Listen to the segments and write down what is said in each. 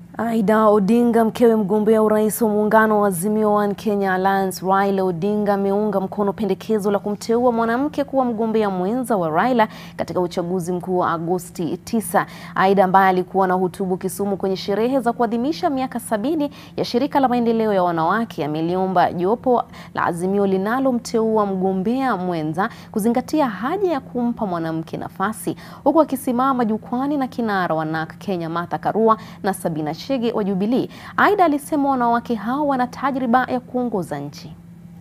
Aida Odinga, mkewe mgombea urais wa muungano wa Azimio One Kenya Alliance Raila Odinga ameunga mkono pendekezo la kumteua mwanamke kuwa mgombea mwenza wa Raila katika uchaguzi mkuu wa Agosti 9. Aida ambaye alikuwa na hutubu Kisumu kwenye sherehe za kuadhimisha miaka sabini ya shirika la maendeleo ya wanawake ameliomba jopo la Azimio linalomteua mgombea mwenza kuzingatia haja ya kumpa mwanamke nafasi, huku akisimama jukwani na kinara wa NARC Kenya Martha Karua na Sabina Chege wa Jubilee. Aida alisema wanawake hao wana tajriba ya kuongoza nchi.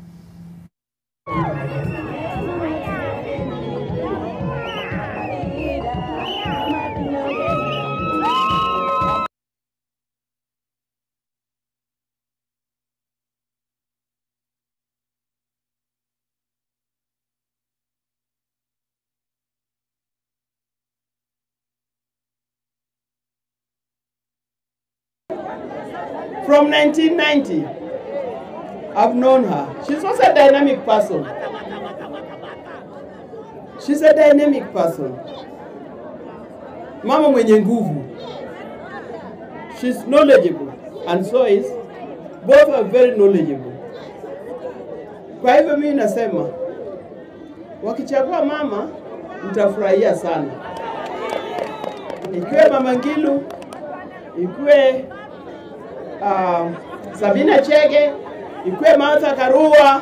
From 1990, I've known her. She's also a dynamic person. She's a dynamic person. Mama mwenye nguvu. She's knowledgeable and so is. Both are very knowledgeable. Kwa hivyo mimi nasema wakichagua mama mtafurahia sana, ikiwe Mama Ngilu, ikiwe uh, Sabina Chege, ikwe Martha Karua,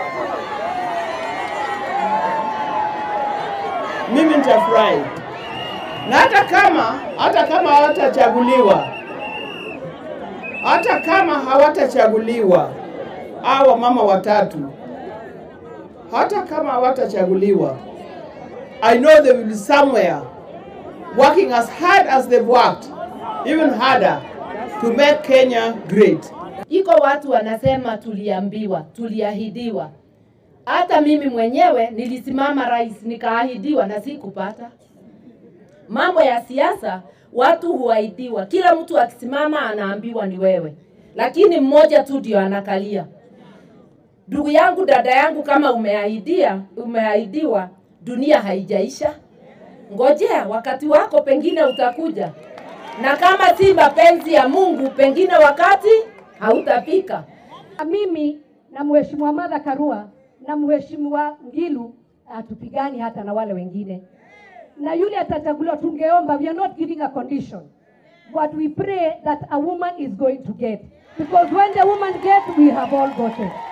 mimi nitafurahi, na hata kama hata kama hawatachaguliwa, hata kama hawatachaguliwa hawa mama watatu, hata kama hawatachaguliwa, I know they will be somewhere working as hard as they've worked, even harder to make Kenya great. Iko watu wanasema tuliambiwa, tuliahidiwa. Hata mimi mwenyewe nilisimama rais nikaahidiwa na sikupata. Mambo ya siasa watu huahidiwa, kila mtu akisimama anaambiwa ni wewe, lakini mmoja tu ndio anakalia. Ndugu yangu, dada yangu, kama umeahidia, umeahidiwa, dunia haijaisha. Ngojea wakati wako, pengine utakuja na kama si mapenzi ya Mungu, pengine wakati hautafika. Mimi na Mheshimiwa Martha Karua na Mheshimiwa Ngilu hatupigani hata na wale wengine, na yule atachaguliwa, tungeomba, we are not giving a condition but we pray that a woman is going to get because when the woman get we have all gotten.